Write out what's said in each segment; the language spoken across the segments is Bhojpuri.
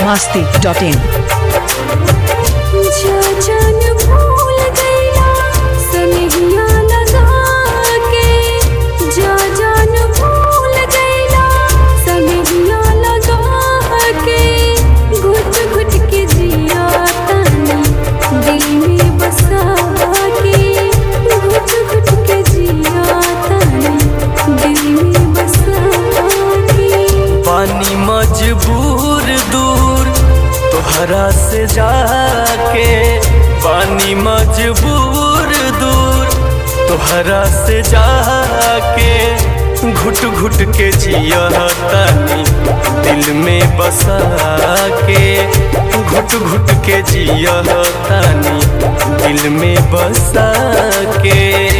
masti.in. जा जान भूल गईला सनहिया लगा के जा जान भूल गईला सनहिया लगा के घुट घुट के जिया तानी दिल में बसा के घुट घुट के जिया तानी दिल में बसा के पानी मजबूर दूर तोहरा से जाके पानी मजबूर दूर तोहरा से जाके घुट घुट के जिया तानी दिल में बसा के घुट घुट के जिया तानी दिल में बसा के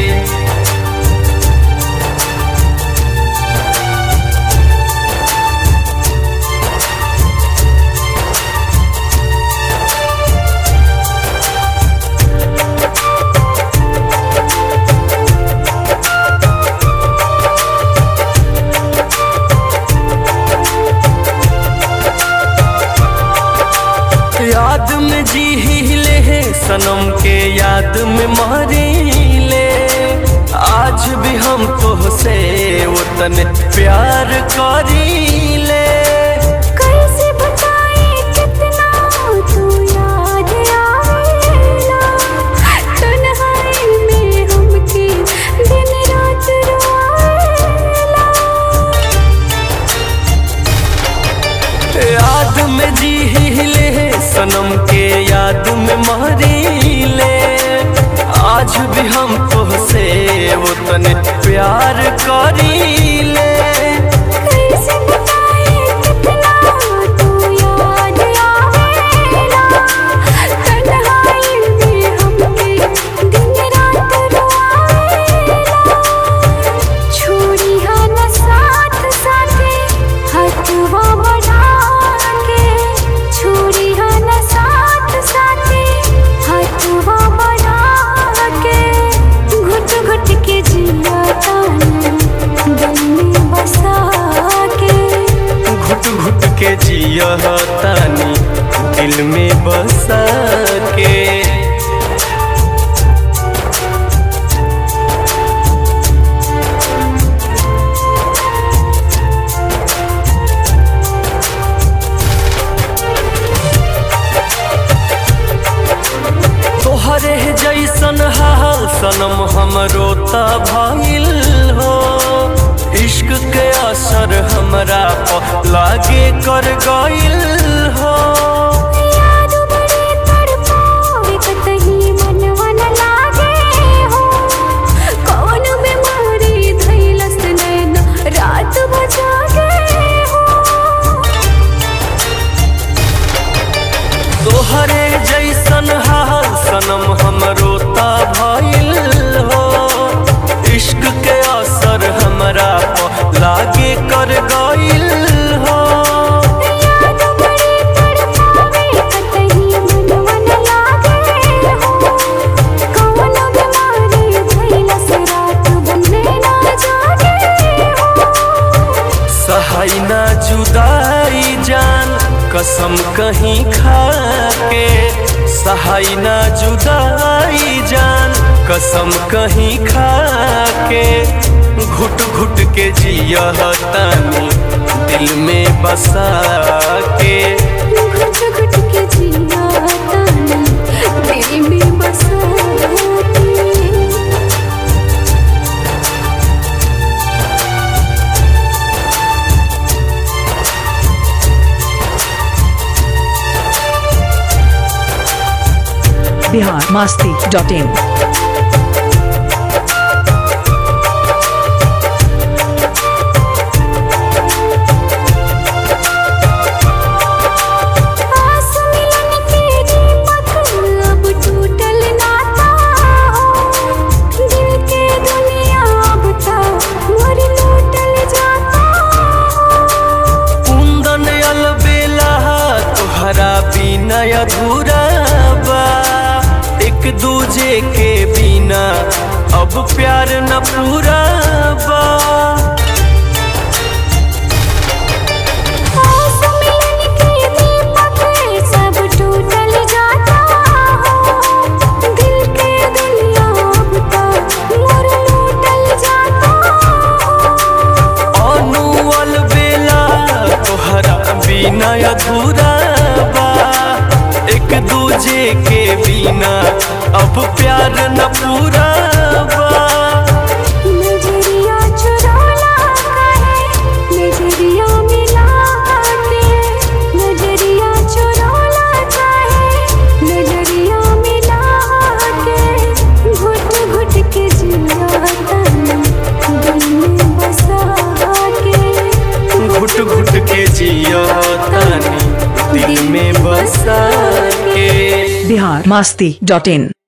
याद में जी ले है सनम के याद में मरीले आज भी हम तुहसे उतने प्यार करीले कैसे बताए कितना तू याद आवेला तन्हाई में हमके दिन रात रोएला याद में जी ले है सनम के याद में मरीले आज भी हम तुहसे उतने प्यार करीले कैसे बताए कितना तू याद आवेला तन्हाई में हमके दिन रात रोएला छोड़ी हा न साथ साथे हथवा बढ़ा के छोड़ी हा न साथ साथे हथवा बढ़ा के घुट घुट के जिया तानी दिल में बसा के घुट घुट के जिया तानी दिल में बसा के तोहरे जैसन हाल सनम हमरो त भइल हो इश्क के असर हमरा प लागे कर गइल हो याद बड़े तड़पावे कतही मनवा न लागे हो कौन बीमारी धइलस नैना रात बजागे हो तोहरे जैसन हाल सनम हमरो त भइल हो इश्क के असर हमरा प लागे कर गइल हो याद बड़े तड़पावे कतही मनवा न लागे हो कौन बीमारी धइलस रात बने ना जागे हो सहाय ना जुदाई जान कसम कहीं खा के सहाय ना जुदाई जान कसम कहीं खा के घुट घुट के जिया तानी दिल में बसा के घुट घुट के जिया तानी दिल में बसा के Bihar masti.in. आस मिलन के दीपक अब टूटल नाता हो दिल के दुनिया अब ता मोर लूटल जाता हो कुंदन अलबेला तोहरा बिना अधूरा बा एक दूजे के बिना अब प्यार न पूरा बा आस मिलन के दीपक अब प्यार न पूरा बा नजरिया चुराला काहे नजरिया मिला के नजरिया चुराला काहे नजरिया मिला के घुट घुट के जिया तन दिल में बसा के घुट घुट के जियो तानी दिल में बसा के बिहार मास्ती डॉट इन